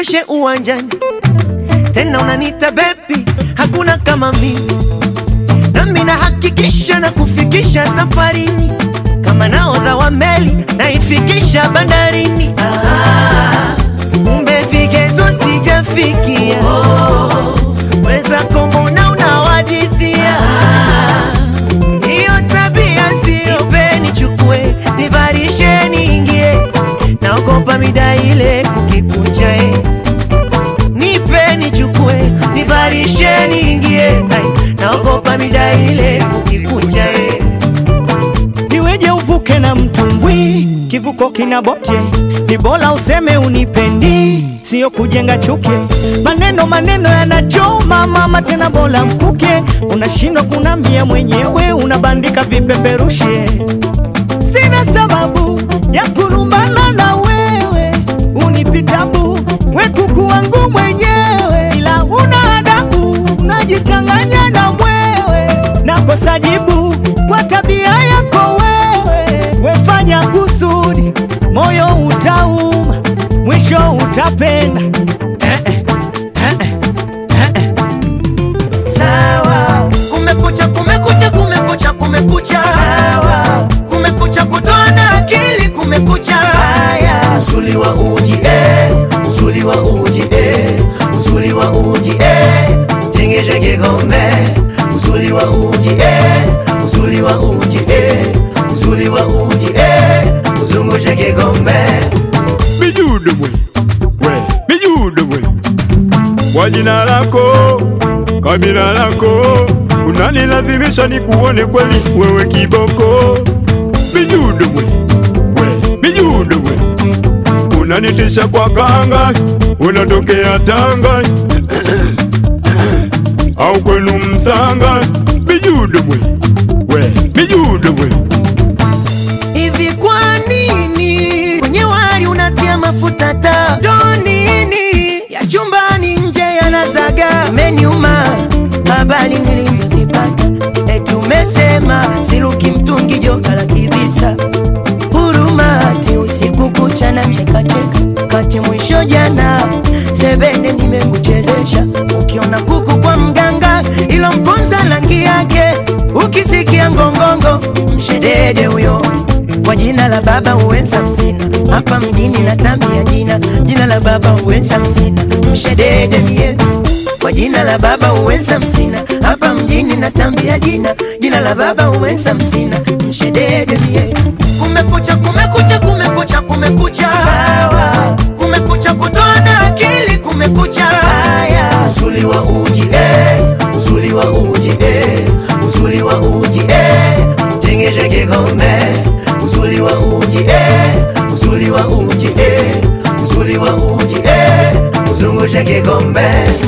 nikeshe uwanjani tena unanita bebi, hakuna kama mimi, nami nahakikisha na kufikisha safarini, kama naodha wa meli naifikisha bandarini. Ah, kumbe vigezo sijafikia, weza kombona unawadithia hiyo tabia sio peni, chukue nivarishe niingie, naogopa mida ile kukikucha eh nipe nichukue nivarishe niingie, ai, naogopa mida ile kukikunja eh. Iweje uvuke na mtumbwi, kivuko kina bote, ni bora useme unipendi, sio kujenga chuki. Maneno maneno yanachoma mama, tena bora mkuke, unashindwa kunambia mwenyewe, unabandika vipeperushi. Sina sababu ya kurumbana na wewe, unipitabu we kuku wangu mwenyewe, ila una adabu, unajichanganya na mwewe, nakosa jibu kwa tabia yako wewe. Wefanya kusudi, moyo utauma, mwisho utapenda. Eh, eh, eh, eh, eh, eh. Sawa, kumekucha, kumekucha, kumekucha, kumekucha. Sawa, kumekucha, kutoa na akili, kumekucha. Haya, uzuri wa uji eh, uzuri wa uji eh, uzuri wa uji eh, tengeshe kikombe. Uzuri wa uji eh, uzuri wa uji eh, uzuri wa uji eh, uzungushe kikombe. Mijudo mwe, we, mijudo mwe. Kwa jina lako, kabila lako, unanilazimisha nikuone kweli wewe kiboko. Mijudo mwe, we, mijudo mwe. Unanitisha kwa kanga, unatokea Tanga au kwenu Msanga. Mijudo mwe, we, mijudo mwe. Hivi kwa nini kwenye wali unatia mafuta taa? Ndo nini ya chumbani nje yanazaga? Imeniuma habari nilizozipata, eti umesema siruki mtungi joka la kibisa. Huruma ati usiku kucha na cheka cheka, kati mwisho jana sebene nimekuchezesha. Ukiona kuku kwa mganga, ilo mponza rangi yake, ukisikia ngongongo mshedede huyo kwa jina la baba uwenza msina hapa mjini na tambia jina jina la baba uwenza msina mshedede mie kwa jina la baba uwenza msina hapa mjini na tambia jina jina la baba uwenza msina mshedede mie kumekucha kumekucha kumekucha kumekucha sawa kumekucha kutoa na akili kumekucha haya uzuri wa uji eh uzuri wa uji eh uzuri wa uji eh tengeshe kikombe uzuri wa uji eh uzuri wa uji eh uzuri wa uji eh uzungushe kikombe